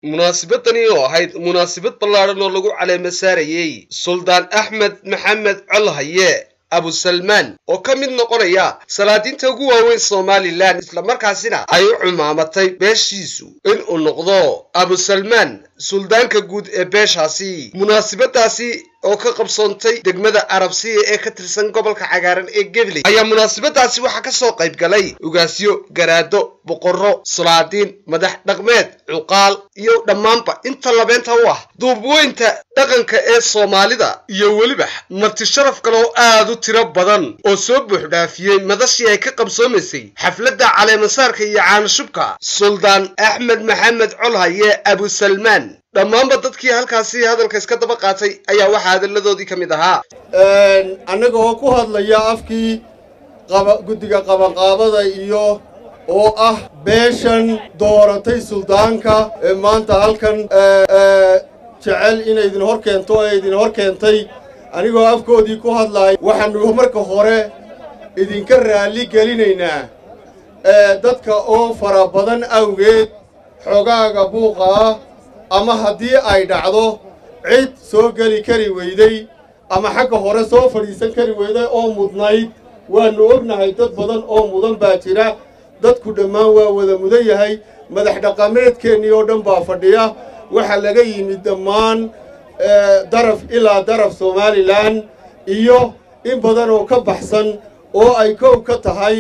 munaasabadani oo ahayd munaasabad ballaadhan oo lagu caleema saarayey suldaan axmed maxamed colhaye abusalmaan oo ka mid noqonaya salaadiinta ugu waaweyn somalilan islamarkaasina ay u cumaamatay beeshiisu inuu noqdo abusalmaan suldaanka guud ee beeshaasi munaasabadaasi oo ka qabsoontay degmada arabsiya ee ka tirsan gobolka cagaaran ee gabley ayaa munaasabadaasi waxaa ka soo qayb galay ugaasyo garaado boqorro sulaadiin madax dhaqmeed cuqaal iyo dhammaanba inta labeenta u ah duubweynta dhaqanka ee soomaalida iyo weliba marti sharaf kale oo aad u tiro badan oo soo buuxdhaafiyey madashii ay ka qabsoomaysay xafladda caleemasaarka iyo caanashubka suldaan axmed maxamed colhaye abusalmaan dhammaanba dadkii halkaasi hadalka iska daba qaatay ayaa waxaa hadalladoodii ka mid ahaa annaga oo ku hadlaya afkii guddiga qabanqaabada iyo oo ah beeshan dooratay suldaanka ee maanta halkan jecel inay idin hor keento ee idin hor keentay anigoo afkoodii ku hadlaaya waxaanu marka hore idinka raalli gelinaynaa dadka oo fara badan awgeed xogaaga buuqa ah ama haddii ay dhacdo cid soo geli kari weyday ama xagga hore soo fadhiisan kari weyday oo mudnayd waannu ognahay dad badan oo mudan baa jira dadku dhammaan waa wada mudan yahay madax dhaqameedkeennii oo dhan baa fadhiya waxaa laga yimid dhammaan daraf ilaa daraf somalilan iyo in badan oo ka baxsan oo ay kow ka tahay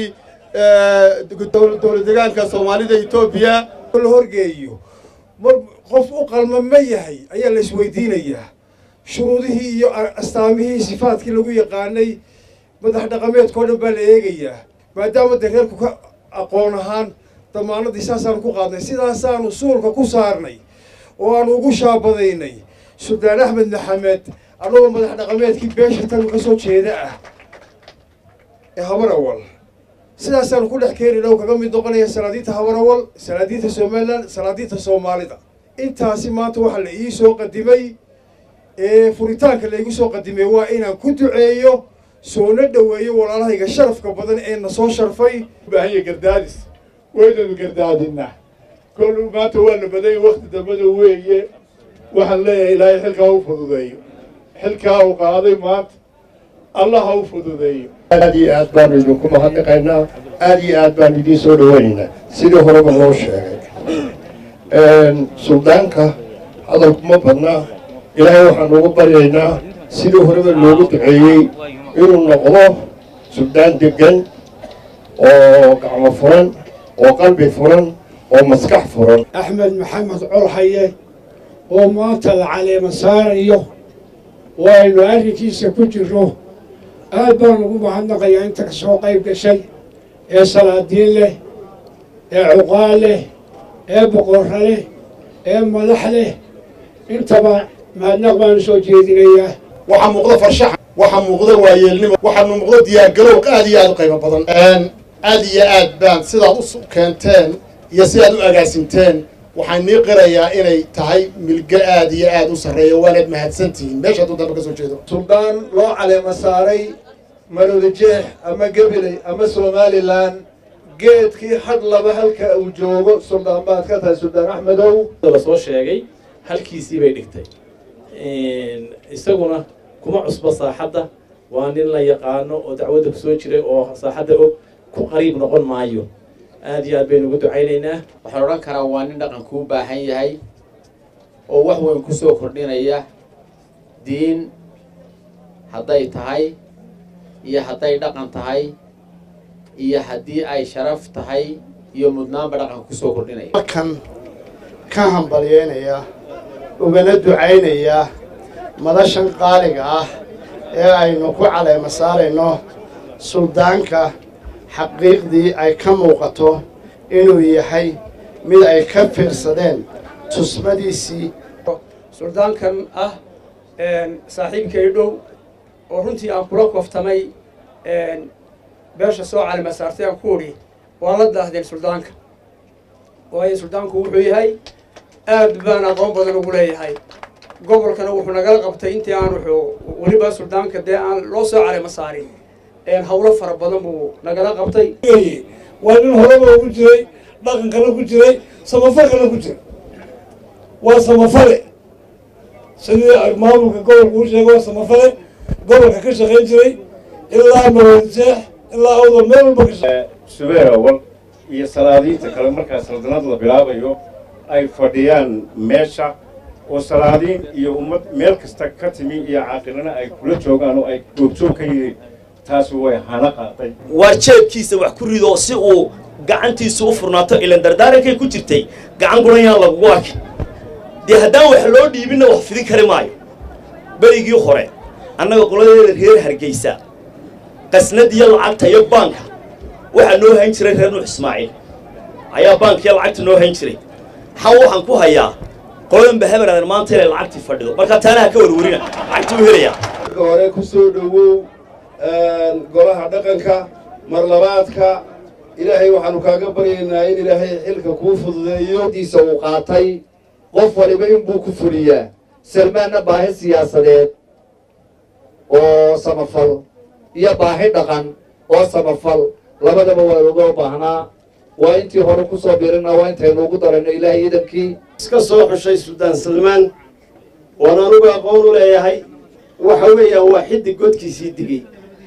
dowlad degaanka soomaalida etoobiya la horgeeyo qof u qalma ma yahay ayaa la isweydiinayaa shuruudihii iyo astaamihii sifaadkii lagu yaqaanay madax dhaqameedkao dhan baa la eegayaa maadaama dee reerku ka aqoon ahaan damaanadii saasaanu ku qaadnay sidaasaanu suulka ku saarnay oo aanu ugu shaabadaynay suldaan axmed maxamed annagoo madax dhaqameedkii beesha tan ka soo jeeda ah ee habarawal sidaasaanu ku dhex keeni dhow kaga mid noqonaya salaadiinta habarawal salaadiinta somalilan salaadiinta soomaalida intaasi maanta waxaa la ii soo qadimay ee furitaanka laygu soo qadimay waa inaan ku duceeyo soona dhoweeyo walaalahayga sharafka badan ee na soo sharfay baahanya gardaadis waynanu gardaadinaa kollu maanta waa la badanya wakti dambada weeye waxaan leeyahay ilaahay xilkaa u fududeeyo xilkaa uu qaaday maanta allah ha u fududeeyo aad iyo aad baanu idinku mahadnaqaynaa aad iyo aad baanu idiin soo dhawaynaynaa sidii horeba loo sheegay suldaanka hadalku ma badnaa ilaahay waxaanu ugu baryaynaa sidii horeba loogu duceeyey inuu noqdo suldaan deggan oo gacmo furan oo qalbi furan oo maskax furan axmed maxamed colhaye oo maanta la caleema saarayo oo aynu arrinkiisa ku jirno aad baan ugu mahadnaqayaa inta ka soo qayb gashay ee salaadiin leh ee cuqaal leh ee boqorra leh ee madax leh intaba mahadnaq baanu soo jeedinayaa waxaa muuqda farshax waxaa muuqda waayeelnimo waxaanu muuqda diyaargalow aad iyo aad u qaybo badan aad iyo aad baan sidaad u keenteen iyo sidaad u agaasinteen waxaan nii qirayaa inay tahay milgo aad iyo aad u sarreeya waanaad mahadsantihiin meesha hadduu dambe ka soo jeedo suldaan loo caleema saaray marowdajeex ama gabiley ama somalilan geedkii had laba halka uu joogo suldaan baad ka tahay suldaan axmedow la soo sheegay halkiisii bay dhigtay isaguna kuma cusbo saaxadda waa nin la yaqaano oo dacwadda kusoo jiray oo saaxadda og ku qariib noqon maayo aad iyo aad baynu ugu ducaynaynaa waxaan odhan karaa waa nin dhaqanku u baahan yahay oo wax weyn kusoo kordhinaya diin hadday tahay iyo hadday dhaqan tahay iyo haddii ay sharaf tahay iyo mudnaanba dhaqanka kusoo kordhinaya halkan ka hambalyeynaya ugana ducaynaya madashan qaaliga ah ee aynu ku caleema saarayno suldaanka xaqiiqdii ay ka muuqato inuu yahay mid ay ka fiirsadeen tusmadiisii suldaankan ah saaxiibkay dhow oo runtii aan kula koftamay beesha soo calima saartay aan ku udhi waa la daahdeen suldaanka waayo suldaanku wuxuu yahay aad baan aqoon badan ugu leeyahay gobolkana wuxuu nagala qabtay intii aan wuxuu weliba suldaanka dee aan loo soo calima saarin hawlo fara badan buu nagala qabtay waa nin horeba ugu jiray dhaqankana ku jiray samafalkana ku jira waa samafale sidii maamulka gobolka uu sheegay waa samafale gobolka ka shaqayn jiray ilaa maroodijeex ilaa awdal meel walba ka shaqeey subeer awal iyo salaadiinta kale markaa saldanad la bilaabayo ay fadhiyaan meesha oo salaadiin iyo ummad meel kasta ka timi iyo caaqilana ay kula joogaan oo ay goobjoog ka yihiin taasi way hana qaaday waa jeebkiisa wax ku rido si uu gacantiisu u furnaato ilan dardaarankay ku jirtay gacan guran yaan lagugu arkin dee haddaan wax loo dhiibinna wax fidin kari maayo berigii hore annaga qoladeeda reer hargeysa qasnadiyo lacagta iyo baanka waxaa noo hayn jiray reer nuux ismaaciil ayaa baankiyo lacagta noo hayn jiray xan waxaan ku hayaa qoladan bahabaradan maanta inay lacagtii fadhido markaa taanaha ka warwarina lacagtii u helayaa marka hore ku soo dhowow golaha dhaqanka marlabaadka ilaahay waxaanu kaaga baryaynaa in ilaahay xilka kuu fududeeyo diisa uu qaatay qof waliba inbuu ku fuliyaa salmaanna baahi siyaasadeed oo samafal iyo baahi dhaqan oo samafal labadaba waa looga baahnaa waa intii hore ku soo birina waa intaynu ugu darayno ilaahay iidankii iska soo xushay suldaan salmaan waan anugu aqoon u leeyahay waxa weeyaan waa xiddig godkiisii digay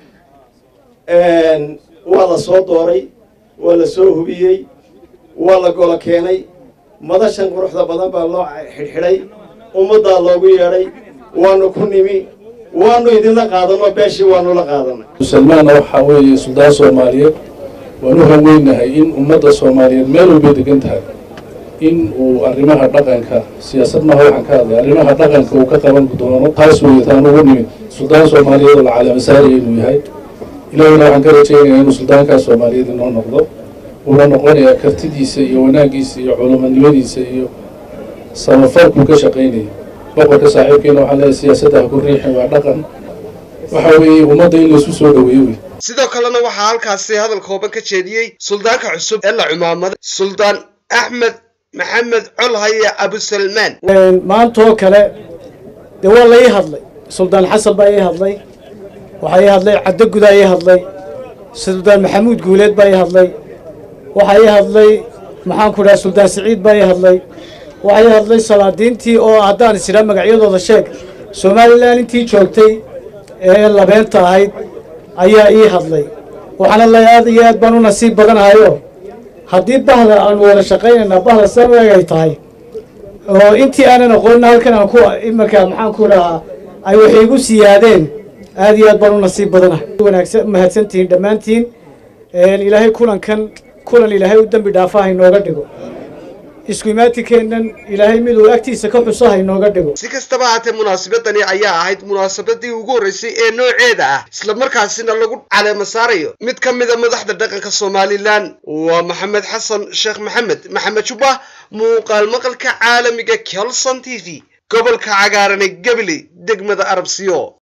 waa la soo dooray waa la soo hubiyey waa la golo keenay madashan quruxda badan baa loo xidhxidhay ummaddaa loogu yeedhay waanu ku nimi waanu idinla qaadanoo beeshii waanu la qaadanay salmaanna waxaa weeye suldaan soomaaliyeed waan u haweynahay in ummadda soomaaliyeed meel walbay degan tahay in uu arrimaha dhaqanka siyaasad maha waxaan ka hadlay arrimaha dhaqanka uu ka qaban doono taas weeye taan ugu nimid suldaan soomaaliyeed oo la calaamasaaraya inuu yahay ilaahayna waxaan ka rajaynayaa inuu suldaankaas soomaaliyeed inoo noqdo uuna noqonayaa kartidiisa iyo wanaaggiisa iyo culumanimadiisa iyo samafalkuu ka shaqaynaya boqorka saaxiibkeena waxaan leeyahay siyaasadda ha ku riixin waa dhaqan waxa weeye ummadda in laysu soo dhoweeyo wey sidoo kalena waxaa halkaasi hadal kooban ka jeediyey suldaanka cusub ee la cumaamaday suldaan axmed maxamed colhaye abusalmaan maantaoo kale dee waa la ii hadlay suldaan xasan baa ii hadlay waxaa ii hadlay caddo gudaa ii hadlay suldaan maxamuud guuleed baa ii hadlay waxaa ii hadlay maxaanku dhaha suldaan siciid baa ii hadlay waxaa ii hadlay salaadiintii oo haddaan is idhaa magacyadooda sheeg somalilan intii joogtay ee labeenta ahayd ayaa ii hadlay waxaana la aad iyo aad baan u nasiib badanahayo haddii bahda aanu wada shaqaynaynaa bahda sameg ay tahay oo intii aanan aqoonin halkan aan ku imarka maxaan ku dhahaa ay wax iigu siyaadeen aad iyo aad baan u nasiib badanahay wanaagsan mahadsantihiin dhammaantiin ilaahay kulankan kulan ilaahay u dembi dhaafaha inooga dhigo isku imaatikeennan ilaahay miduu agtiisa ka xusaha inooga dhigo si kastaba haatee munaasabadani ayaa ahayd munaasabadii ugu horreysay ee nooceeda ah islamarkaasina lagu caleema saarayo mid ka mida madaxda dhaqanka somalilan waa maxamed xasan sheekh maxamed maxamed jubah muuqaal maqalka caalamiga kelson t v gobolka cagaaran ee gabiley degmada arabsiyo